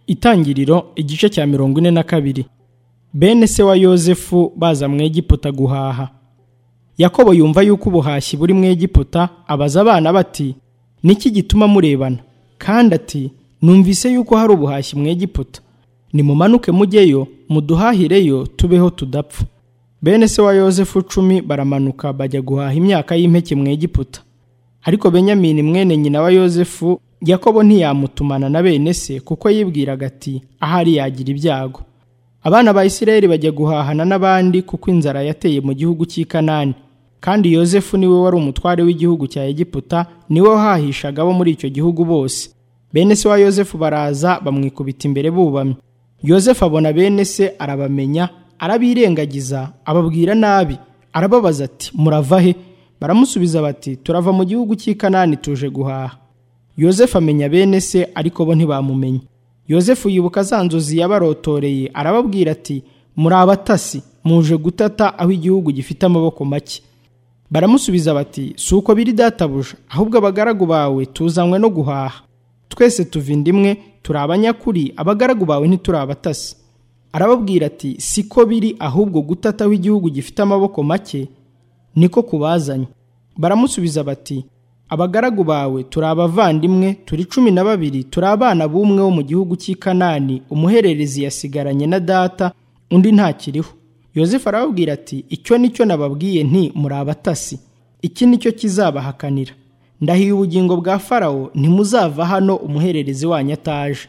Itangiriro igice cya mirongo ine na kabiri bene se wa yosefu baza mu egiputa guhaha yakobo yumva yuko ubuhashyi buri mu egiputa abaza abana bati niki gituma murebana kandi ati numvise yuko hari ubuhashyi mu egiputa nimumanuke mujyeyo muduhahireyo tubeho tudapfa bene se wa yosefu cumi baramanuka bajya guhaha imyaka y'impeke mu egiputa ariko benyamini mwene nyina wa yosefu yakobo ntiyamutumana na bene se kuko yibwiraga ati ahari yagira ibyago abana ba isirayeli bajya guhahana n'abandi kuko inzara yateye mu gihugu cy'i kanani kandi yosefu niwe wari umutware w'igihugu cya egiputa niwe wahahishaga abo muri icyo gihugu bose bene se wa yosefu baraza bamwikubita imbere bubamye yosefu abona bene se arabamenya arabirengagiza ababwira nabi arababaza ati murava he baramusubiza bati turava mu gihugu cy'i kanani tuje guhaha yosefu amenya bene se ariko bo ntibamumenye yosefu yibuka za nzozi yabarotoreye arababwira ati muri abatasi muje gutata aho igihugu gifite amaboko make baramusubiza bati si uko biri databuja ahubwo abagaragu bawe tuzanywe no guhaha twese tuva indimwe turi abanyakuri abagaragu bawe ntituri abatasi arababwira ati siko biri ahubwo gutata aho igihugu gifite amaboko make niko kubazanye baramusubiza bati abagaragu bawe turi abavandimwe turi cumi na babiri turi abana b'umwe wo mu gihugu cy'i kanani umuhererezi yasigaranye na data undi ntakiriho yosefu arababwira ati icyo ni cyo nababwiye nti muri abatasi iki ni cyo kizabahakanira ndahiye ubugingo bwa farawo ntimuzava hano umuhererezi wanyu ataje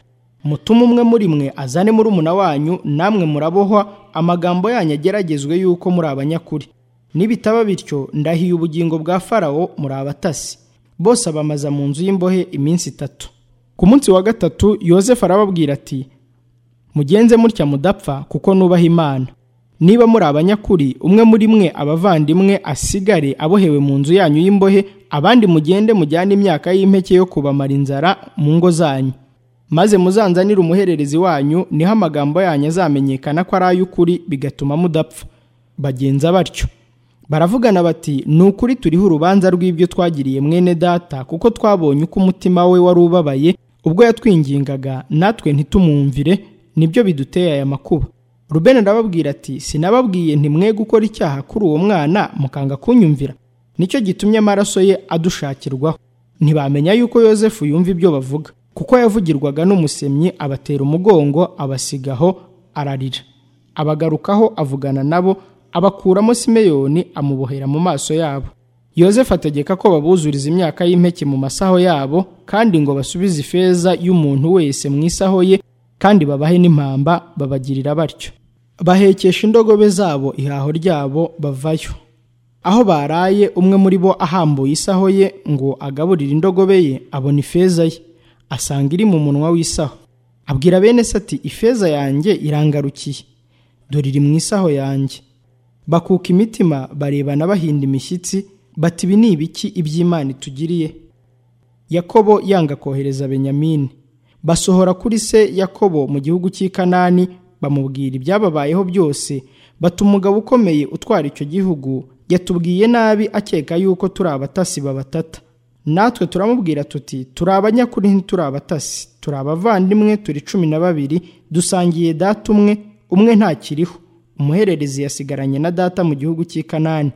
mutume umwe muri mwe azane muri umuna wanyu namwe murabohwa amagambo yanyu ageragezwe yuko muri abanyakuri nibitaba bityo ndahiye ubugingo bwa farawo muri abatasi bose abamaza mu nzu y'imbohe iminsi itatu ku munsi wa gatatu yosefu arababwira ati mugenze mutya mudapfa kuko nubaha imana niba muri abanyakuri umwe muri mwe abavandimwe asigare abohewe mu nzu yanyu y'imbohe abandi mugende mujyane imyaka y'impeke yo kubamara inzara mu ngo zanyu maze muzanzanire umuhererezi wanyu niho amagambo yanyu azamenyekana ko ari ay'ukuri bigatuma mudapfa bagenza batyo baravugana bati ni ukuri turiho urubanza rw'ibyo twagiriye mwene data kuko twabonye uko umutima we wari ubabaye ubwo yatwingingaga natwe ntitumwumvire nibyo biduteye aya makuba rubeni arababwira ati sinababwiye ntimwe gukora icyaha kuri uwo mwana mukanga kunyumvira nicyo gitumye amaraso ye adushakirwaho ntibamenya yuko yosefu yumva ibyo bavuga kuko yavugirwaga n'umusemyi abatera umugongo abasigaho ararira abagarukaho avugana nabo abakuramo simeyoni amubohera mu maso yabo yosefu ategeka ko babuzuriza imyaka y'impeke mu masaho yabo kandi ngo basubize ifeza y'umuntu wese mu isaho ye kandi babahe n'impamba babagirira batyo bahekesha indogobe zabo ihaho ryabo bavayo aho baraye umwe muri bo ahambuye isaho ye ngo agaburire indogobe ye abona ifeza ye asanga iri mu munwa w'isaho abwira bene se ati ifeza yanjye irangarukiye dore iri mu isaho yanjye bakuka imitima barebana bahinda imishyitsi bati ibi ni ibiki iby'imana itugiriye yakobo yanga kohereza benyamini basohora kuri se yakobo mu gihugu cy'i kanani bamubwira ibyababayeho byose bati umugabo ukomeye utwara icyo gihugu yatubwiye nabi akeka yuko turi abatasi babatata natwe turamubwira tuti turi abanyakuri ntituri abatasi turi abavandimwe turi cumi na babiri dusangiye data umwe umwe ntakiriho umuhererezi yasigaranye na data mu gihugu cy'i kanani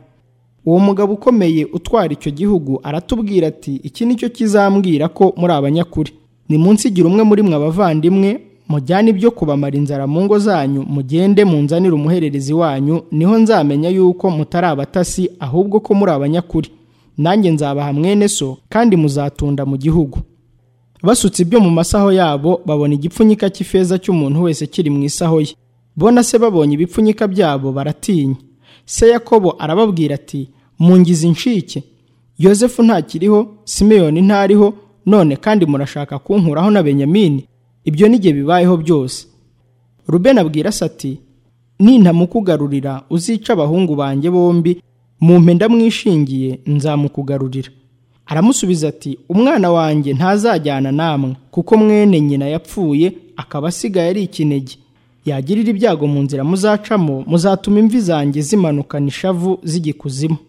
uwo mugabo ukomeye utwara icyo gihugu aratubwira ati iki ni cyo kizambwira ko muri abanyakuri ni munsi igira umwe muri mwe abavandimwe mujyane ibyo kubamara inzara mu ngo zanyu mugende munzanire umuhererezi wanyu niho nzamenya yuko mutari abatasi ahubwo ko muri abanyakuri nanjye nzabaha mwene so kandi muzatunda mu gihugu basutse ibyo mu masaho yabo babona igipfunyika cy'ifeza cy'umuntu wese kiri mu isaho ye bona se babonye ibipfunyika byabo baratinya se yakobo arababwira ati mungize inshike yosefu ntakiriho simeyoni ntariho none kandi murashaka kunkuraho na benyamini ibyo n'igihe bibayeho byose rubeni abwira se ati nintamukugarurira uzica abahungu banjye bombi mumpe ndamwishingiye nzamukugarurira aramusubiza ati umwana wanjye ntazajyana namwe kuko mwene nyina yapfuye akaba asigaye ari ikinege yagirira ibyago mu nzira muzacamo muzatuma imvi zanjye zimanukana ishavu z'igikuzimu